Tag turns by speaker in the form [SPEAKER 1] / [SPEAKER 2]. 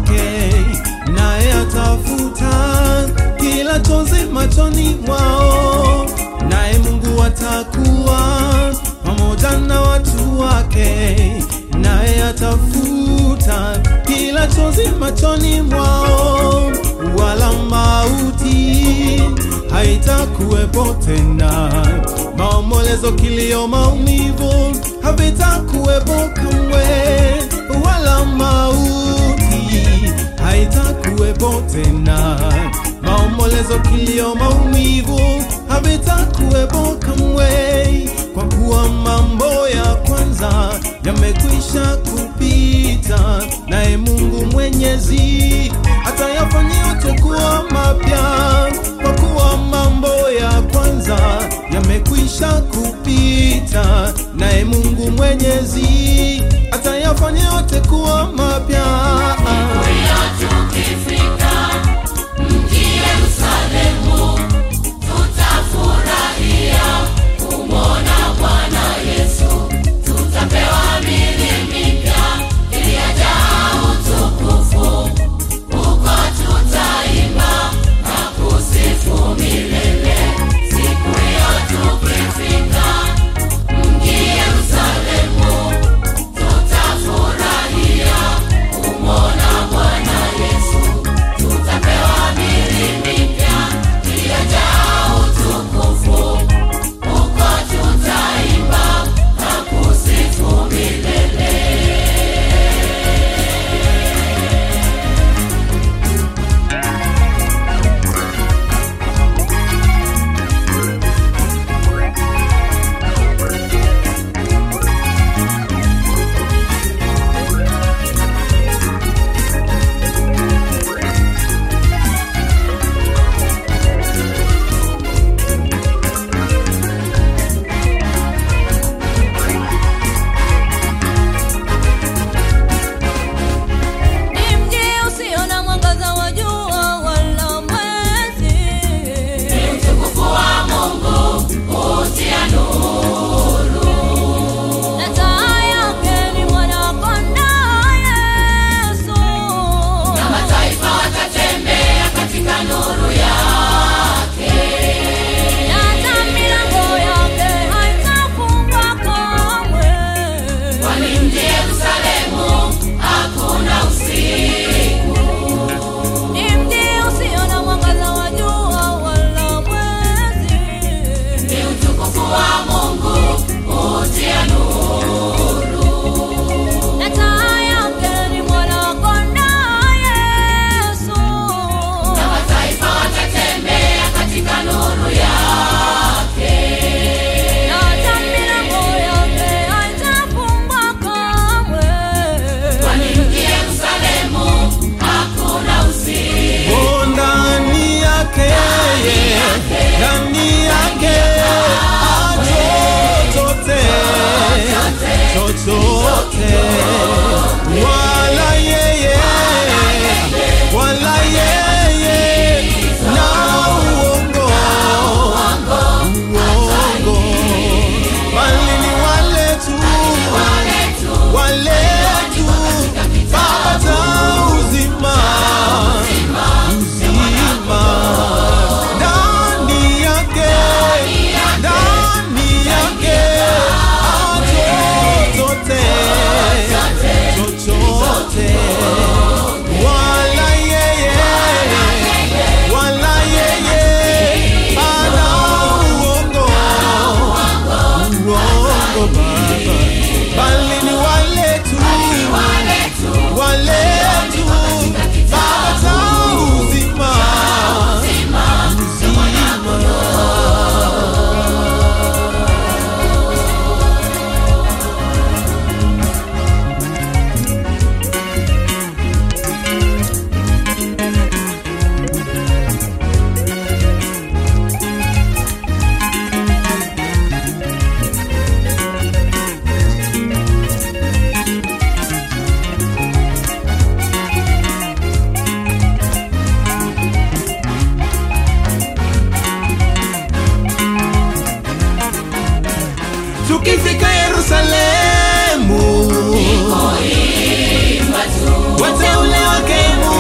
[SPEAKER 1] wake, naye atafuta kila chozi machoni mwao, naye Mungu atakuwa pamoja na watu wake, naye atafuta kila chozi machoni mwao, wala mauti haitakuwepo tena, maombolezo, kilio, maumivu havitakuwepo kamwe, wala mauti haitakuwepo tena, maombolezo, kilio, maumivu havitakuwepo kamwe, kwa kuwa mambo ya kwanza yamekwisha kupita, naye Mungu Mwenyezi atayafanya yote kuwa mapya, kwa kuwa mambo ya kwanza yamekwisha kupita, naye Mungu Mwenyezi atayafanya yote kuwa mapya.
[SPEAKER 2] Tukifika mji Yerusalemu, tutafurahia kumwona Bwana Yesu, tutapewa mili mipya iliyojaa utukufu, huko tutaimba na kusifu milele. Siku hiyo tukifika mji Yerusalemu, tutafurahia kumwona Bwana Yesu, tutapewa mili mipya iliyojaa utukufu, huko tutaimba na kusifu milele.
[SPEAKER 3] Ni mji usio na mwangaza wa jua wala mwezi,
[SPEAKER 2] Utukufu wa Mungu hutia nuru,
[SPEAKER 3] na taa yake ni mwana-kondoo Yesu.
[SPEAKER 2] na mataifa watatembea katika nuru yake.
[SPEAKER 3] Na hata milango yake haitafungwa kamwe.
[SPEAKER 2] Kwani mji Yerusalemu hakuna usiku.
[SPEAKER 3] Ni mji usio na mwangaza wa jua wala mwezi,
[SPEAKER 2] Ni utukufu wa Mungu hutia nuru,
[SPEAKER 3] na taa yake ni mwana-kondoo Yesu.
[SPEAKER 2] na mataifa watatembea katika nuru yake.
[SPEAKER 3] Na hata milango yake haitafungwa kamwe.
[SPEAKER 2] Kwani mji Yerusalemu hakuna usiku.
[SPEAKER 1] Oh, ndani yake ndani yake ah, chochote chochote wala yeye wala yeye na uongo uongo bali ni wale tu wale tu pata uzima uzima ndani yake ndani yake ah, chochote chochote wala yeye wala yeye ana uongo uongo baba bali ni wale tu wale tu pata uzima uzima tukifika Yerusalemu
[SPEAKER 2] Imba juu
[SPEAKER 1] wateule wake Mungu